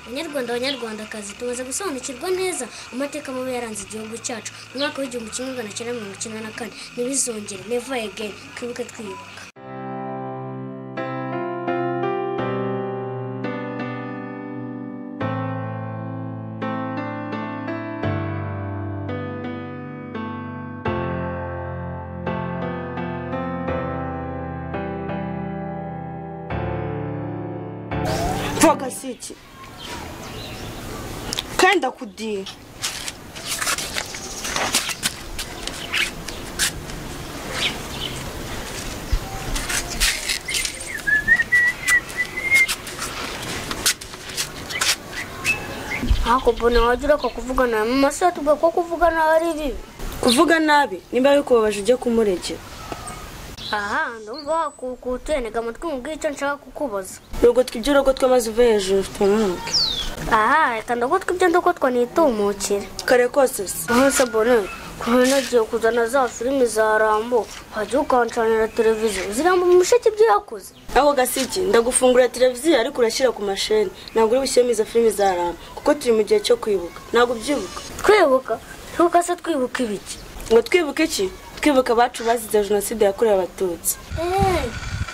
banyarwanda banyarwandakazi tumaze gusobanukirwa neza amateka mabi yaranze igihugu cyacu mu mwaka w'igihumbi kimwe magana cyenda mirongo icyenda na kane ntibizongere neva again twibuke twiyubaka Voga siki kandi ndakudira ariko mbona wajya ureka kuvugana na mama se tuvuga ko kuvugana ari bibi kuvuga nabi nimba bikubabaje ujye kumuregera aha ndumva wakukutse ntega amatwi mubwire icyo nshaka kukubaza urugotwa iby'urugotwa maze uve hejuru tunanuke aha reka ndagutwe ibyo ndagutwa nitumukire kare kose se Nonese bonne kuba nagiye kuzana za filimi za Rambo wajya ukancanira televiziyo zirambo mu musheke ibyo yakoze aho gasiki ndagufungura televiziyo ariko urashyira ku masheni ntabwo uri bushyiremo izo filimi za rama kuko turi mu gihe cyo kwibuka ntabwo ubyibuka twibuka twibuka se twibuka ibiki ngo twibuke iki twibuka abacu bazize jenoside yakorewe abatutsi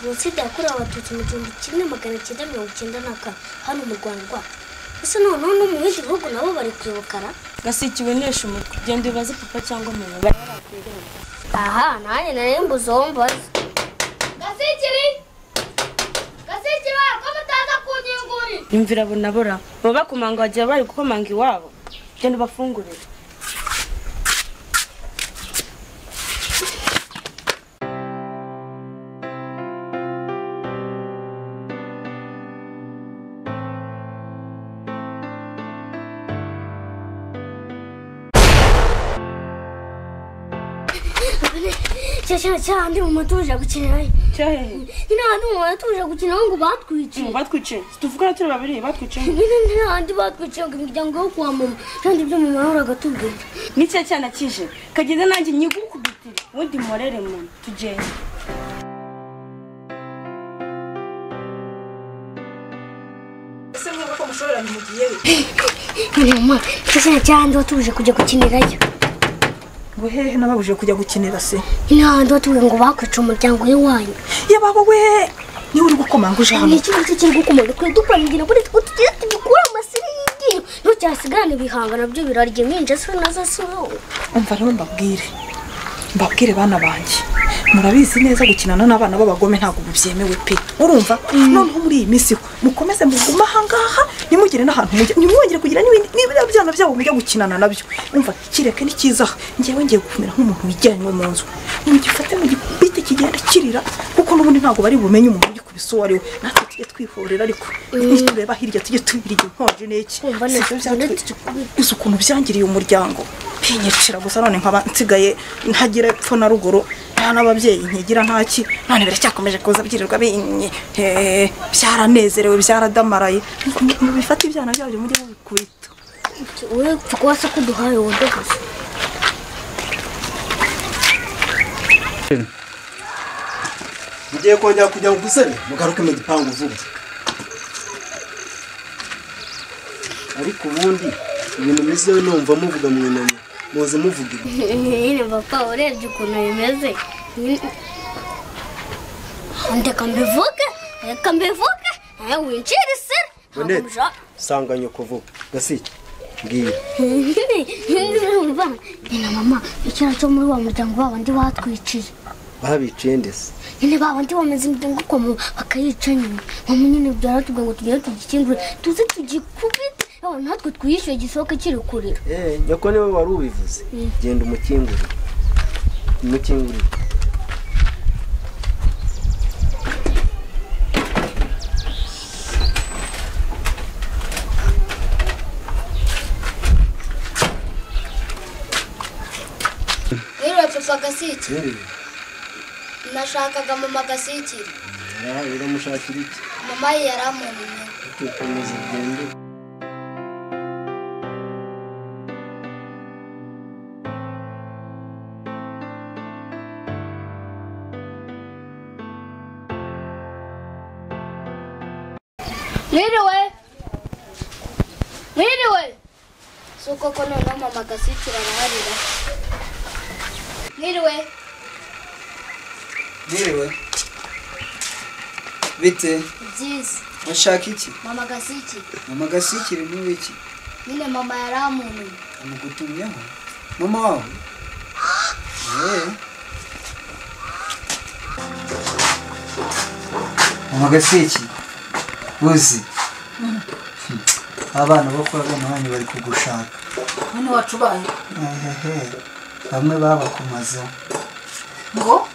jenoside yakorewe abatutsi mu gihumbi kimwe magana cyenda mirongo icyenda na kane hano mu rwanda rwacu ese noneho no mu bindi bihugu nabo bari kwibukara gasiki wenesha umutwe genda ubaze papa cyangwa mama aha nanjye nari mbuze uwo mbaza gasikiri gasikiri ko mutaza kunyinguri imvira bonabora baba bakomanga bagiye bari gukomanga iwabo genda ubafungurire cya cyane cyane mu matuje gukinira cyohehe nyine ahantu mu matuje gukina ngo batwiciye batwice tuvugana turi babiri batwice nyine ntihandi batwiciye ngo imiryango yo kwa mama kandi ibyo mama yahoraga atubwira ni cya cyana kije kagenda nanjye nyigukubitire ubundi mporere muntu tugende ese mvuga ko mushobora mugiye mama cyane cyane watuje kujya gukinirayo ngo hehe nababuje kujya gukinira se nyine ahandi watuje ngo bakwica umuryango w'iwanyu yababa we niwe uri gukomanga uje ni hano ikibazo kiri gukomanga kuri dupangira buri two tugiye tubikura amasiriningi ntucyasigane ibihanga nabyo birarya iminja se nazo si wowe umva rero mbabwire mbabwire bana banjye murabizi neza gukinana n'abana b'abagome ntabwo byemewe pe urumva noneho muri iyi minsi mukomeze mugume ahangaha nimugire n'ahantu mujya ntimwongere kugira n'ibindi n'ibiriya byana byabo mujya gukinana nabyo umva kireke ni cyiza ngewe ngiye gukomera nk'umuntu wijyanywe mu nzu mugifate mu gikubite kigenda kirira kuko n'ubundi ntabwo bari bumenye umuntu ugikubise uwo ari we natwe tujye twihorera ariko nitureba hirya tujye tubirya inkonje n'iki Umva neza, Sibyo byatwe- uretse gikubita. uzi ukuntu byangiriye umuryango ntinyicira gusa none nkaba nsigaye ntagira epfo na ruguru nta n'ababyeyi ntigira ntaki none biracyakomeje kuza byirirwa binye Hehe, byaranezerewe byaratamaraye bifata ibyana byabyo mujye mubikubita wowe upfa kuba se kuduhaye wowe gusa mugiye kongera kujya mu gisebe mugaruke mu gipangu vuba ariko ubundi ibintu bizewe numva muvuga mu inama muze muvuga ibi nyine papa urebye ukuntu bimeze ndeka mbivuge reka mbivuge nawe winjira isira bonete sanganya kuvuga gasike mbwira urumva nyina mama icyara cyo muri wa muryango wa bandi batwiciye babiciye ndetse nyine ba bandi bameze imiryango ukomo bakayica nyine mama nyine byaratubwiye ngo tugere tugikingure tuze tugikubite yewe natwe twiyishyuye gisohoke kiri kurira Eh, nyoko niwe wari ubivuze genda umukingurire umukingurire mwiriwe papa gasiki Eh, nashakaga mama gasikiri ara- uramushakira iki mama ye yaramunaniye tukomeza ugende mwiriwe mwiriwe si uko ko noneho mama gasikira araharira mwiriwe Mwiriwe. Bite? byiza Mushaka iki? mama gasiki Mama gasikire ni wiki. nyine mama yari amuntumye Amugutumyeho. Mama wawe? Eh. Mama gasiki. Uzi. Abana bo kwa gahanga bari kugushaka. none wacu ubaye Ehehe. Bamwe babakumazeho. ngo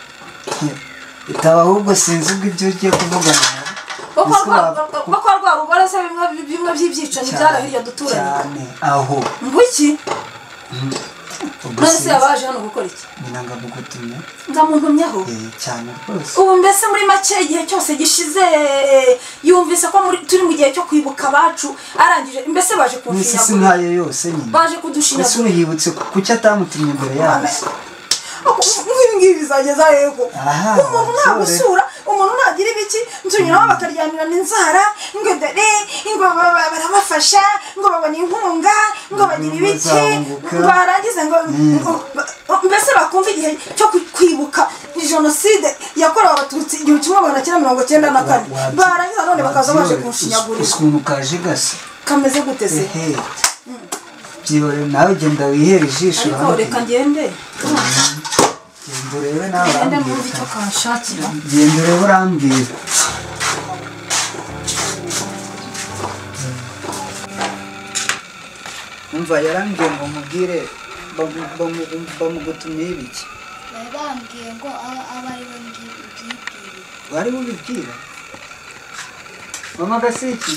Itaba ahubwo sinzi ubwo ibyo ugiye kuvugana nabo. bako Ese rwa- waba- bako- bako rwa rubaraza bimwe bimwe by'ibyicanyi byara hirya duturanye cyane aho ngo iki none se yabaje hano gukora iki minanga gutumya ngamuntumyeho eh cyane rwose ubu mbese muri make igihe cyose gishize yumvise ko muri- turi mu gihe cyo kwibuka abacu arangije mbese baje n'isi si kunshinyagura nkayo yose nyine baje ese kudushinyagura uriyibutse ku- kuki atamutumye imbere yacu nk'ibi ngibi bizageza yego Aha, umuntu sore. nagusura umuntu nagira ibiki ntunyuraho bakaryamirana inzara ngo dore ngo ba- ba- barabafasha ngo babona inkunga ngo bagira ibiki bazahunguka. barangiza ngo ngo- ngo- mbese bakumva igihe cyo ku- kwibuka jenoside yakorewe abatutsi igihumbi kimwe magana cyenda mirongo cyenda na kane Wa- wa- barangiza none bakaza baje wabyihorera. Uzi kunshinyagurira ukuntu kaje gasa kameze gute se ehe byihore nawe genda wihere ijisho ariko urabona. reka ngende genda urebe nawe ngende urambwira mwumve icyo kanshakira genda urebe urambwira umva yarambwiye ngo mubwire bamu- bamu- bamugutumiye ibiki bari bambwiye ngo aba aba ari we mbwibwire wari bubibwira mama gasiki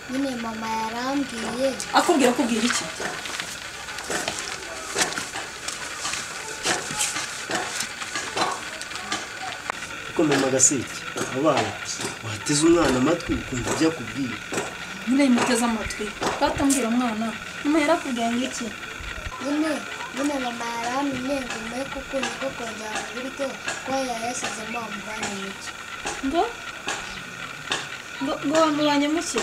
nyine mama yari ambwiye akubwira akubwira iki ariko mama gaseke abana wateze umwana amatwi ukumva ibyo akubwira nyine yimuteze amatwi batambwira umwana umuhera akubwira ngo iki nyine nyine mama yari amunye ngo mwe kuko niko kongera mu buryo kuba yayashyizemo amuvane mu cyo ngo ngo ngo wamubanye muke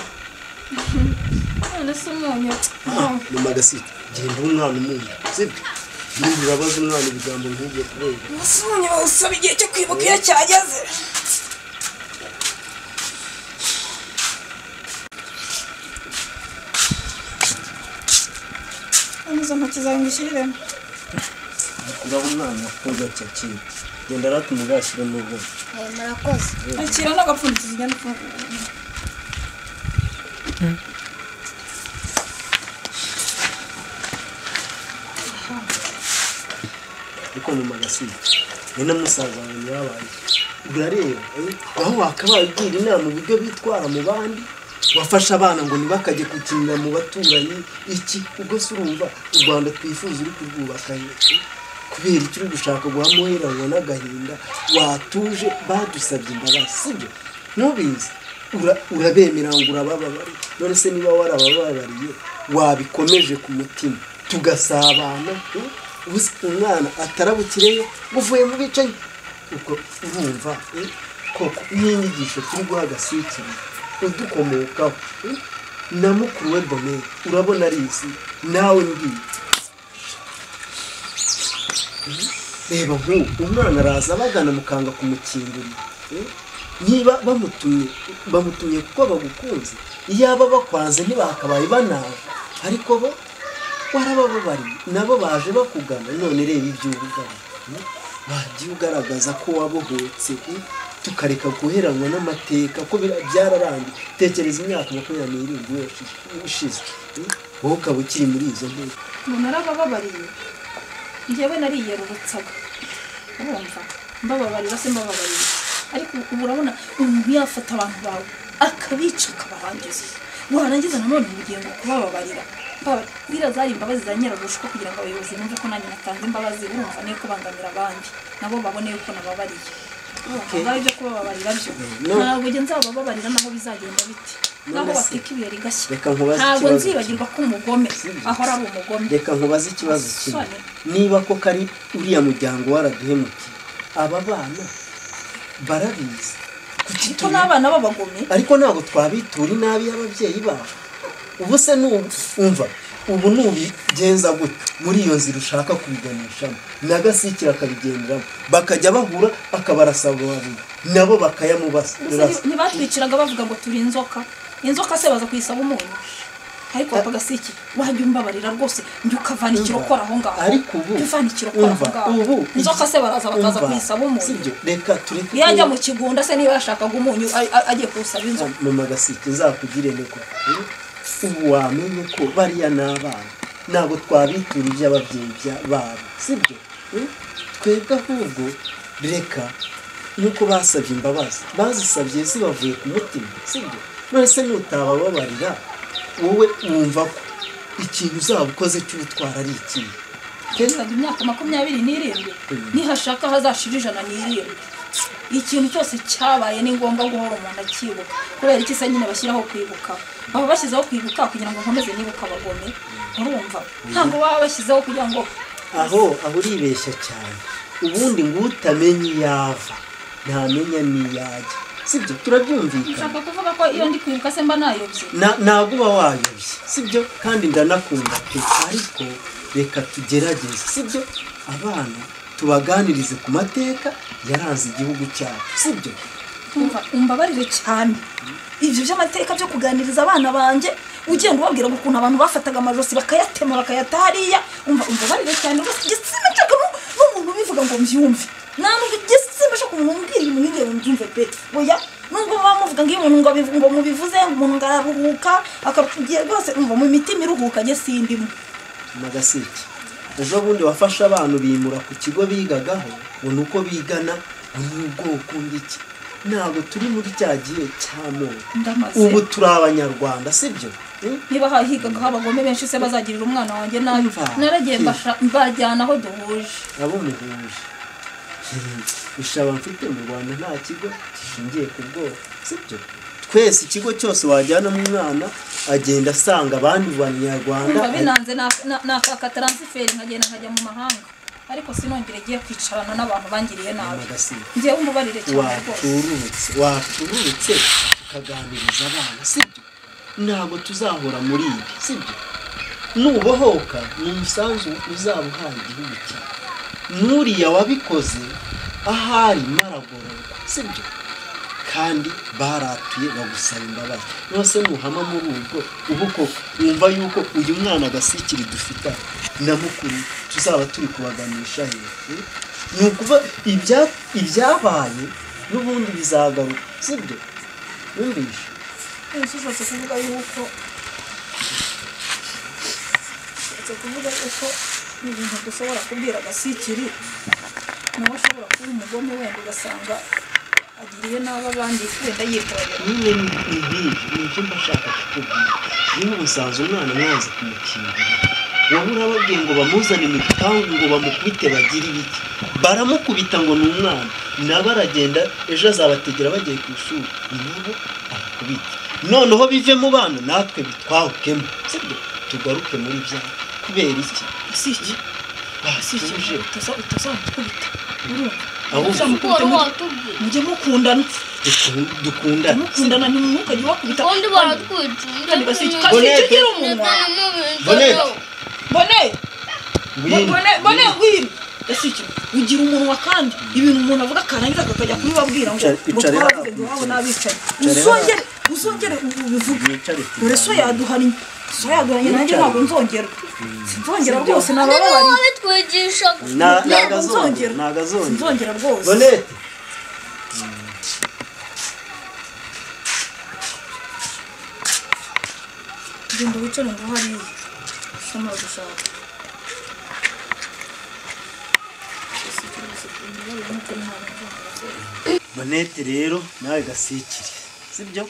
none se umunyu mama gaseke genda uha umwana umunyu sibyo niba urabaza umwana ibigambo nk'ibyo kubera umunsi umunyu bawusaba igihe cyo kwibuka iyo cyageze anyuze intoki zawe ngo ushyiriremo ngaho umwana akunda cyakira genda arate umugashyire mu bwonko Eh, murakoze akira n'agapfundikizo ugenda ufungura ariko mama gaseke we na musaza wawe mwabaye urareba eh? aho wakabagira inama uburyo bitwara mu bandi wafashe abana ngo ntibakajye gukinira mu baturanyi iki ubwo se urumva u rwanda twifuza uri kurwubaka eh? kubera icyo uri gushaka guhamuheranwa n'agahinda watuje badusabye imbabazi sibyo ntubizi Ura- urabemera ngo urabababare none se niba warabababariye wabikomeje ku mutima tugasabana eh? ubuze umwana atarabukireyo buvuye mu bicanyi ubwo urumva eh? koko n'inyigisho turi guha agasukiri udukomokaho eh? na mukuru we bonere urabona arizi nawe ngiye reba nk'ubu umwana araza bagana mukanga kumukingurira eh? niba bamutumye bamutumye kuko bagukunze iyaba bakwanze ntibakabaye banaje ariko bo warabababariye nabo baje bakugana none reba ibyo ubugana wagiye ugaragaza ko wabohotse eh? tukareka guheranwa n'amateka ko bira- byararangiye tekereza imyaka makumyabiri n'irindwi yose ishize eh? wowe ukaba ukiri muri izo ntebe umuntu arabababariye njyewe nariyerurutsaga urumva mbababarira se mbababarira ariko ubu urabona umuntu yafata abantu bawe akabica akabarangiza warangiza nanone ubugingo kubababarira Mbaba- ziriya zari imbabazi za nyirabushwa kugira ngo abayobozi bumve ko nanjye natanze imbabazi urumva niyo kubangamira abandi nabo babone yuko nababariye Urumva, ngaho ibyo kubababarira byo ntabwo ugeze nzabababarira naho bizagenda bite naho None se? bateka ibuye rigashya Reka nkubaze ntabwo ikibazo. nzibagirwa ko umugome ahora ari umugome reka nkubaze ikibazo kimwe Soni. niba koko ari uriya muryango waraduhemukiye aba bana barabizi kuki ko tubi- n'abana b'abagome ariko ntabwo twabitura inabi y'ababyeyi babo ubu se nu- umva ubu nubigenza gutya muri iyo nzira ushaka kubiganishamo n'agasikira akabigenderamo bakajya bahura akabarasabanira nabo Mbese bakayamubasa nti- ntibatwiciraga bavuga ngo turi inzoka inzoka se baza kuyisaba umunyu ariko bakagasiki wajya umbabarira rwose njye ukavana ikirokora aho ngaho ariko ubu Jya uvana ikirokora aho umva, ngaho ubu- inzoka se baraza bakaza umva, kuyisaba umunyu sibyo reka tureke iyo ajya ko- mu kigunda se niba yashakaga umunyu a- a- agiye kuwusaba inzoka mama gasike nzakugire niko ubu wamenye ko bariya ni abana ntabwo twabiturije ababyeyi bya- babo sibyo Eh? twebwe ahubwo reka nuko basabye imbabazi bazisabye zibavuye ku mutima sibyo none se nutabababarira wowe wumva ko ikintu uzaba ukoze cy'ubutwara ari ikihe Kenshi- Saga imyaka makumyabiri n'irindwi nihashaka hazashira ijana n'irindwi ikintu cyose cyabaye ni ngombwa guhora umuntu akibuka kubera iki se nyine bashyiraho kwibuka baba bashyizeho kwibuka kugira ngo nkomeze nibuka abagome urumva ntabwo baba bashyizeho kugira ngo aho aho uribeshya cyane ubundi ngo utamenye iyo ava ntamenya n'iyo ajya sibyo turabyumvikana ushaka kuvuga ko iyo ndi kwibuka se mba nayobye Na- ntabwo uba wayobye sibyo kandi ndanakunda pe ariko reka tugerageze sibyo abana tubaganirize ku mateka yaranze igihugu cyacu sibyo umva umbabarire cyane ibyo by'amateka byo kuganiriza abana bange ugenda ubabwira ngo ukuntu abantu bafataga amajosi bakayatema bakayata hariya umva umbabarire cyane rwose igitsina nshaka nu- n'umuntu ubivuga ngo mbyumve nta nubwo igitsina nshaka umuntu umbwira ibintu nk'ibyo ngo mbyumve pe oya nubwo baba muvuga ngo iyo umuntu ngo abivu- ngo mubivuze ngo umuntu ngo araruhuka akabwiye rwose umva mu mitima iruhuka njye sindimo n'agaseke ejo bundi wafashe abantu bimura ku kigo bigagaho ngo ni uko bigana ngo ni ubwoko ngiki ntabwo turi muri cya gihe cy'amoko Ndamaze. ubu turi abanyarwanda sibyo Eh? niba hahigagaho abagome benshi se bazagirira umwana wanjye nabi Umva. naragiye Hmm. mbasha- mbajyana aho duhuje abo muhuje ishaba mfite mu rwanda nta kigo gishingiye ku bwoko sibyo twese ikigo cyose wajyanamo umwana agenda asanga abandi banyarwanda kumva binanze na- na- nakaka taransiferi nkagenda nkajya mu mahanga ariko sinongere ngiye kwicarana n'abantu bangiriye nabi Magasiba. ngewe umubarire cyane rwose watururutse watururutse tukaganiriza abana sibyo ntabwo tuzahora muri ibi sibyo nubohoka ni umusanzu uzaba uhaye igihugu cyawe n'uriya wabikoze ahari maragororwa sibyo kandi baratuye bagusaba imbabazi nose nuhama muri ubwo ubu koko wumva yuko uyu mwana agasikiri dufite aha na mukuru tuzaba turi kubaganisha hejuru ni ukuva ibya- ibyabaye n'ubundi bizagaruka sibyo wumvishe ushobotse kuvuga yuko ushobotse kuvuga yuko ibintu dushobora kubwira agasikiri nawe ashobora kuba umugome wenda ugasanga agiriye nabi abandi wenda yitorera nyine ni nk'iyi nicyo mba nshaka kukubwira niba umusanzu umwana mwanze kumukingira waba urababwiye ngo bamuzane mu gipangu ngo bamukubite bagire ibiki baramukubita ngo ni umwana nabo aragenda ejo azabategera bagiye ku ishuri nabo arakubita noneho bive mu bana natwe bitwahukemo sibyo tugaruke muri bya kubera iki agasikiri agasikiri utazamukubita ahubwo mujye mukundana duku- dukundane mukundana ntimukajye bakubita ubundi baratwicira kandi basi kasi kigira umunwa bonete bone wine bone bone wiri gasi ugira umunwa kandi ibintu umuntu avuga akarangiza akakajya kubibabwira ngo Icara- ngo icara twabivuge hano. iwabo n'abicaye Icara uzongere uzongere ubivuge Wicare ku dore so ruhande. yaduhanye so yaduhanye nanjye Wicare. ntabwo nzongera sinzongera rwose nabababariye bitwigishaga Na- ni ntabwo agazongera nzongera ni agazongera sinzongera rwose bonete genda wicare ngo hariya ushobora gushaka bonete rero nawe gasikire sibyo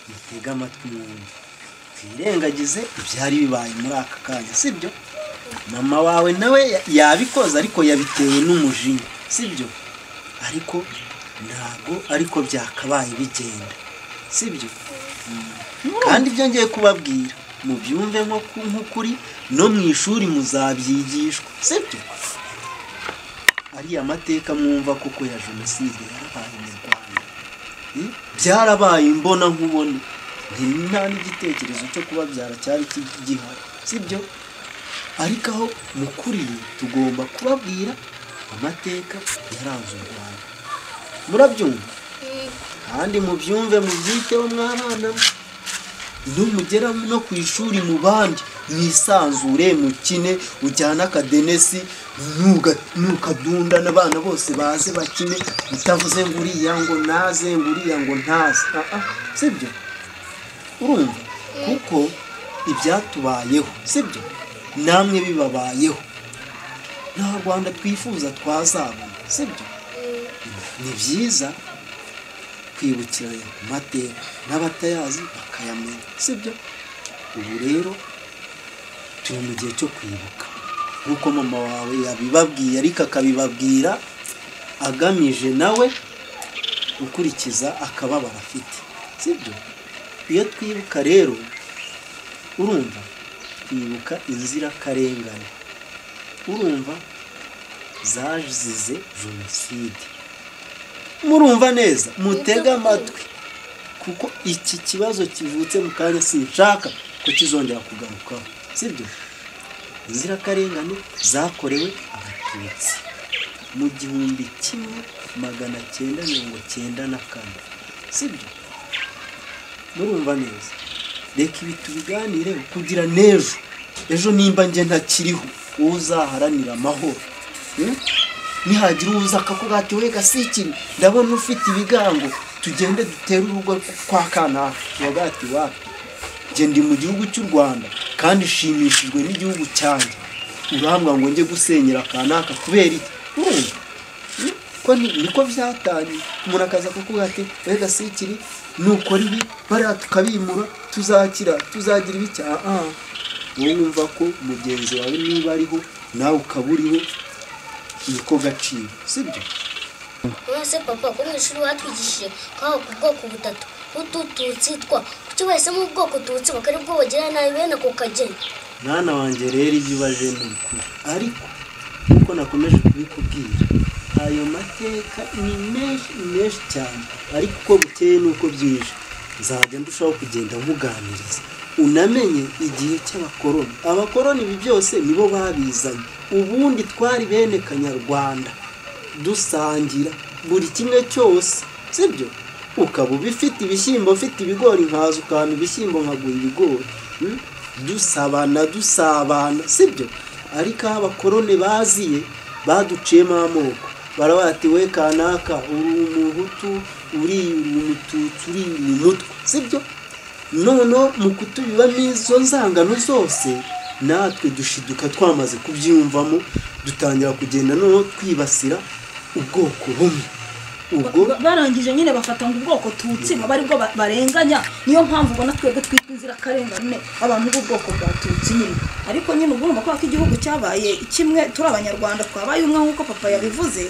mutega amatwi mwumve twirengagize ibyari bibaye muri aka kanya sibyo mama wawe nawe ya- yabikoze ariko yabitewe n'umujinya sibyo ariko ntabwo ariko byakabaye bigenda sibyo kandi ibyo ngiye kubabwira mubyumve nko ku- nk'ukuri no mu ishuri muzabyigishwa sibyo ariya mateka mwumva koko ya jenoside yarabaye mu rwanda Eh, byarabaye imbona nkubone nta n'igitekerezo cyo kubabyara cyari ki- gihari sibyo ariko aho mukuriye tugomba kubabwira amateka yaranze u rwanda murabyumva kandi mubyumve mubyiteho mwana mwe iyo mugera no ku ishuri mu bandi mwisanzure mukine ujyane akadenesi nuga- nukadunda n'abana bose baze bakine utavuze ngo uriya ngo naze ngo uriya ngo ntaze Ah, ah, sibyo urumva kuko ibyatubayeho sibyo namwe bibabayeho nta rwanda twifuza twazabona sibyo ni byiza kwibukiranya ku mateka n'abatayazi bakayamenya sibyo ubu rero turi mu gihe cyo kwibuka nk'uko mama wawe yabibabwiye ariko akabibabwira agamije nawe gukurikiza akababaro afite sibyo iyo twibuka rero urumva twibuka inzirakarengane urumva zazize jenoside murumva neza mutege amatwi kuko iki kibazo kivutse mu kanya sinshaka ko kizongera kugarukaho sibyo inzirakarengane zakorewe abatutsi mu gihumbi kimwe magana cyenda mirongo cyenda na kane sibyo murumva neza reka ibi tubiganireho kugira n'ejo ejo nimba njye ntakiriho wowe uzaharanira amahoro Hmm? nihagira uza akakugati we gasikiri ndabona ufite ibigango tugende dutere urugo kwa kanaka wagati wapi njye ndi mu gihugu cy'u rwanda kandi nshimishijwe n'igihugu cyanjye urambwa ngo njye gusenyera kanaka kubera iki urumva Hmm? ko ni- niko byatangiye umuntu akaza kukuvuga ati we gasikiri nukora ibi bariya tukabimura tuzakira tuzagira ibi cyaha wowe wumva ko mugenzi wawe niba ariho nawe ukaba uriho niko gaciro sibyo mwese papa ko mu ishuri watwigishije ko haba ku bwoko butatu utu tutsi twa kuki bahisemo ubwoko tutsi bakari bwo bagirira nabi bene ako kageni mwana wanjye rero ibyo ubaje ni ukuri ariko nk'uko nakomeje kubikubwira ayo mateka ni menshi ni menshi cyane ariko uko bukeye n'uko bwije nzajya ndushaho kugenda muganiriza unamenye igihe cy'abakoroni abakoroni ibi byose nibo babizanye ubundi twari bene kanyarwanda dusangira buri kimwe cyose sibyo ukaba ubifite ibishyimbo ufite ibigori nkaza ukanta ibishyimbo nkagura ibigori Hmm? dusabana dusabana sibyo ariko aho abakorone baziye baduciyemo amoko baravuga ati we kanaka uri umuhutu uri umututsi uri umutwe sibyo noneho mu kutubibamo izo nzangano zose natwe dushiduka twamaze kubyiyumvamo dutangira kugenda noneho twibasira ubwoko bumwe ubwo Ba- barangije nyine bafata ngo ubwoko tutsi baba ari bwo ba- barenganya niyo mpamvu ubona twebwe twitwa inzirakarengane abantu b'ubwoko bwa tutsi nyine ariko nyine uba urumva kubera ko igihugu cyabaye kimwe turi abanyarwanda twabaye umwe nk'uko papa yabivuze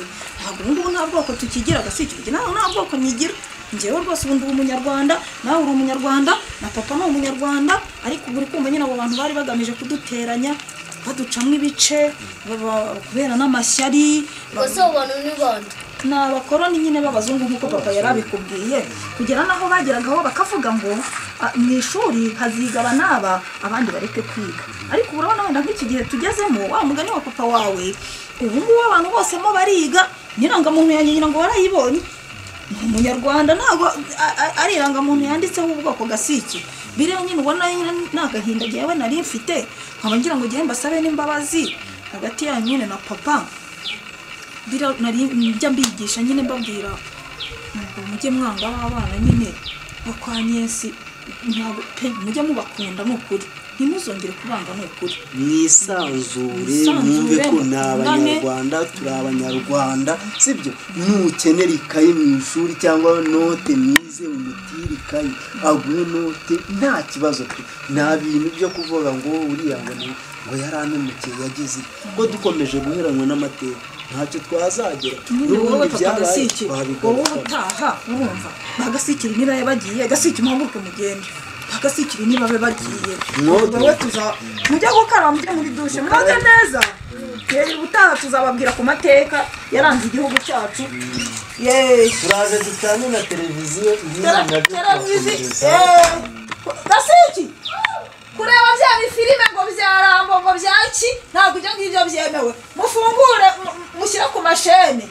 ntabwo ubu ngubu nta bwoko tukigira agasikirwa nawe nta bwoko nyigira njyewe rwose ubu ndi umunyarwanda nawe uri umunyarwanda na papa ni umunyarwanda ariko ubu uri kumva nyine abo bantu bari bagamije kuduteranya baducamo ibice baba- kubera n'amashyari Gusa abo bantu ni bande ni abakoroni nyine b'abazungu nk'uko papa yari abikubwiye kugera n'aho bageragaho bakavuga ngo "Ah, mu ishuri haziga aba n'aba abandi bareke kwiga ariko ubu urabona wenda nk'iki gihe tugezemo wa mugani wa papa wawe ubu ngubu abantu bose mo bariga n'irangamuntu ya nyina ngo warayibonye ni umunyarwanda ntabwo a- a- ari irangamuntu yanditseho ubwoko gasiki biriya nyine ubona nyine ni agahinda jyewe nari mfite nkaba ngira ngo njyewe mbasabe n'imbabazi hagati yanyu nyine na papa biriya nari njya mbigisha nyine mbabwira ngo mujye mwanga abana nyine bo kwa nyesi ntabwo pe mujye mubakunda ni ukuri ntimuzongere kubanga ni ukuri mwisanzure mwumve Mwisanzure, ko ni abanyarwanda turi abanyarwanda sibyo nukenera ikayi mu ishuri cyangwa note mwize umutire ikayi aguhe note nta kibazo pe nta bintu byo kuvuga ngo uriya ngo ni- ngo yarantemukiye yagize ko dukomeje guheranwa n'amateka ntacyo twazagera nyine wowe n'ubundi papa byabaye agasike wowe twabigarukamo utaha urumva bagasikire niba bagiye agasike muhaguruke mugende bagasikire niba babe bagiye Mwote. wowe tuza mujya gukaraba mujye muri dushe mwoge neza yewe ubutaha tuzababwira ku mateka yaranze igihugu cyacu yeee turaje dutange na televiziyo ibizi nabyo televiziyo turakomeza gasiki kureba bya bifilime ngo byarambo ngo byaki ntabwo ibyo ngibyo byemewe mufungure mu- mu- mushyire ku mashene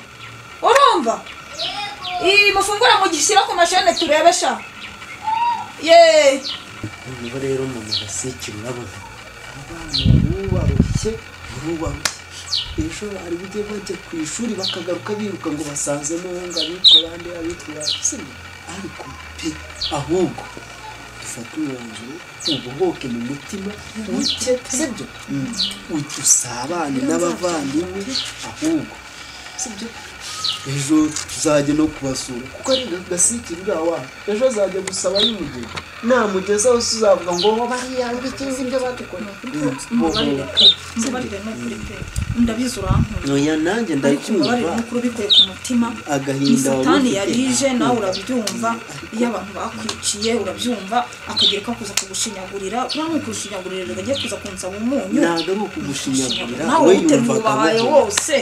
urumva iyi mufungure mugishyire ku mashene turebe sha yeee niho rero umuntu agasikira urabona abana barubarushye barubarushye ejo hari bujye bajya ku ishuri bakagaruka biruka ngo basanzemo ngo abitwa abandi abitwa abasina ariko pe ahubwo dufate umwanzuro ubohoke mu mutima uke sibyo uke usabane n'abavandimwe ahubwo sibyo ejo tuzajya no kubasura kuko ari gasikiri uriya wanyu ejo azajya gusaba y'umugeni namugezaho tuzavuga ngo bariya ngiki ibyo badukoreye mubabarire n'ukuri pe ndabizi urankunda oya nanjye ariko mubabarire ndakumva n'ukuri ubikuye ku mutima agahinda ni satani waba ufite. yarije nawe urabyumva iyo abantu bakwiciye urabyumva akagira ko akuza kugushinyagurira uriya ni ukurushinyagurira rero agiye kuza kunsaba umunyu ntabwo ari ukugushinyagurira nawe we uterura yumvaga ubahaye amuhoye wose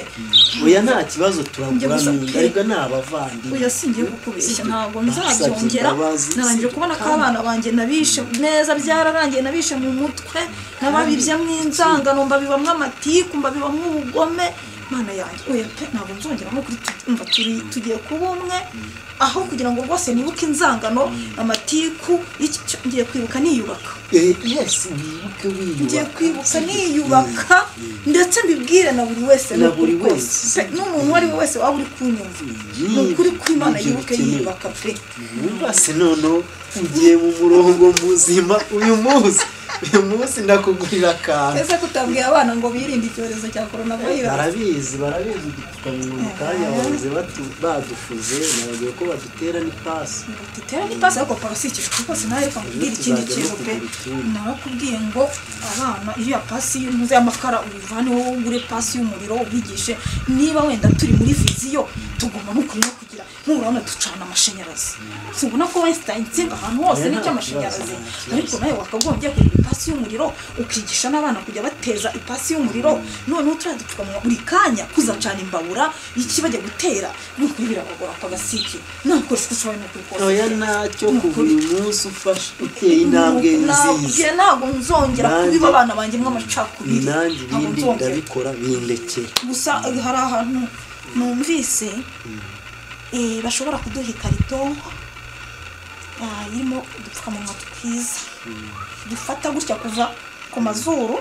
oya nta kibazo Njye gusa turagurana pe. ariko ni oya abavandimwe singiye kukubeshya ntabwo Basabye nzabyongera imbabazi, narangije sibyo kubona ko abana banjye nabishe neza byararangiye nabishe mu mutwe nababibye inzangano mbabibamwo amatiku mbabibamwo ubugome mana yanjye oya pe ntabwo nzongera nko kuri tu- umva turi tugiye kuba umwe aho kugira ngo rwose nibuke inzangano amatiku iki cyo ngiye kwibuka niyubaka Eh, yes wibuke ngiye wiyubaka kwibuka niyubaka ndetse mbibwire na buri wese Na n'ukuri buri kose. wese. Pe, n'umuntu uwo ari we wese waba uri kunyumva ni ukuri kw'imana yibuke yiyubaka pe wumva se noneho ugiye mu murongo muzima uyu munsi uyu munsi ndakugurira akantu ese kutabwiye abana ngo birinde icyorezo cya korona virusi barabizi barabizi udupfukamunwa mu kanya bahoze batu- badufuze nababwiye ko badutera n'ipasi dutera n'ipasi ariko parasi ikijwe rwose nawe reka nkubwire ikindi Tuzajya no kintu pe kugura utundi. narakubwiye ngo abana iyo ya pasi y'umuze y'amakara uyivane wowe ugure pasi y'umuriro ubigishe niba wenda turi muri viziyo tugomba n'ukuri no kugira nturabona ducana amashanyarazi singubona ko wesitaye insinga ahantu hose Oya, nta n'icy'amashanyarazi kibazo, nta kibazo. ariko nawe wakagombye kugura ipasi y'umuriro ukigisha n'abana kujya bateza ipasi y'umuriro noneho turiya dupfukamunwa buri kanya kuzacana imbabura iki bajya gutera nuko birabagora akagasiki nakoresha uko ushoboye n'ukuri kose oya ntacyo kuva uyu munsi ufashe uteye intambwe nziza nabyo ntabwo nzongera Nanjye- kubiba abana banjye mw'amacakubiri nanjye Ntabwo ibindi nzongera. ndabikora bindekere gusa hari ahantu numvise eh, bashobora kuduha ikarito ah, irimo udupfukamunwa twiza dufata gutya kuva ku mazuru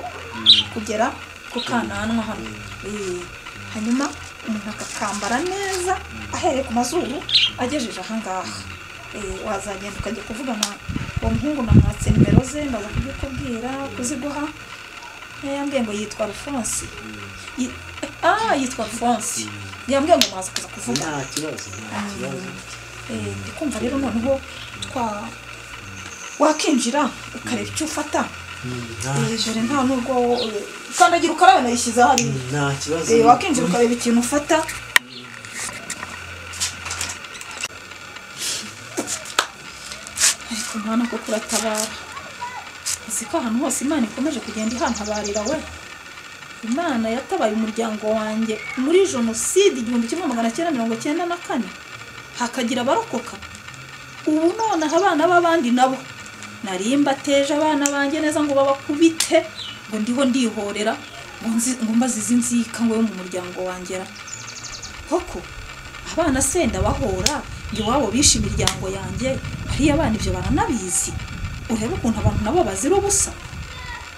kugera ku kananwa hano Eh, hanyuma umuntu akakambara neza ahereye ku mazuru agejeje ahangaha Eh, wazagenda ukajya kuvugana uwo muhungu namwatse nimero ze ndaza kubikubwira kuziguha Eh, yambwiye ngo yitwa alphonse Yi- ah yitwa alphonse yambwiye ngo mwaza kuza kuvuga nta kibazo nta kibazo Eh, ndi kumva rero noneho twa wakinjira ukareba icyo ufata nta Eh, dore nta nubwo eh, kandagira ukarabe nayishyize hariya nta kibazo Eh, wakinjira ukareba ikintu ufata ariko mwana ko kuratabara uzi ko ahantu hose imana ikomeje kugenda ihantabarira we imana yatabaye umuryango wanjye muri jenoside igihumbi kimwe magana cyenda mirongo cyenda na kane hakagira abarokoka ubu nonaha abana b'abandi nabo nari mbateje abana banjye neza ngo babakubite ngo ndiho ndihorera ngo nzi- ngo mbazize inzika ngo yo mu muryango wanjye ra koko abana senda bahora ngo iwabo bishe imiryango yanjye bariya abana ibyo baranabizi urebe ukuntu abantu nabo bazira ubusa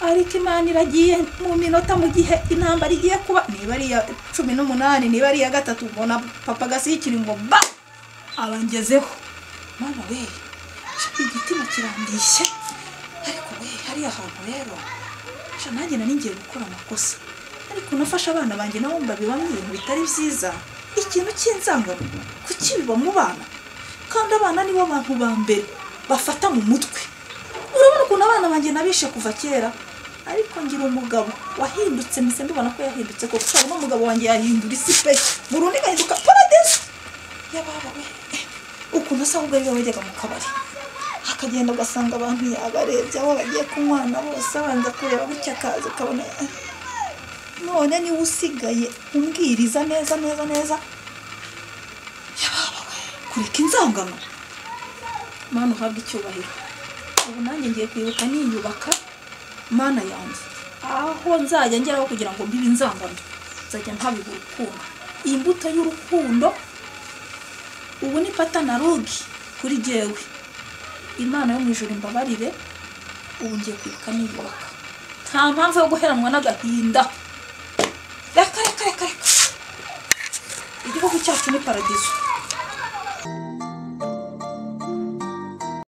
ariko imana iragiye mu minota mu gihe intambara igiye kuba niba ari iya cumi n'umunani niba ari iya gatatu mbona papa gasikiri ngo ba abangezeho mana we shaka igitima kirandishye ariko we hariya hantu rero sha nanjye nari ngiye gukora amakosa ariko nafashe abana banjye nabo mbabibamo ibintu bitari byiza ikintu cy'inzangano kukibiba mu bana kandi abana nibo bantu ba mbere bafata mu mutwe urabona ukuntu abana banjye nabishe kuva kera ariko ngira umugabo wahindutse mbese mbibona ko yahindutse koko ushobora n'umugabo wanjye yahindura isi pe burundu igahinduka paradesi yababa we ukuntu asa ahubwo ariwe wajyaga mu kabari akagenda ugasanga abantu yabarebye aho bagiye kunywana bose abanza kureba gutya akaza ukabona eh. none niwe usigaye umbwiriza neza neza neza yababa we kureka inzangano mana uhabwe icyubahiro ubu nanjye ngiye kwibuka niyubaka mana yanjye aho nzajya ngeraho kugira ngo mbibe inzangano nzajya ntabibwa urukundo iyi mbuto y'urukundo ubu ni pata na rugi kuri jyewe imana yo mu ijoro imbabarire ubu ngiye kwibuka niyubaka nta mpamvu yo guheranwa n'agahinda reka reka reka reka igihugu cyacu ni paradizo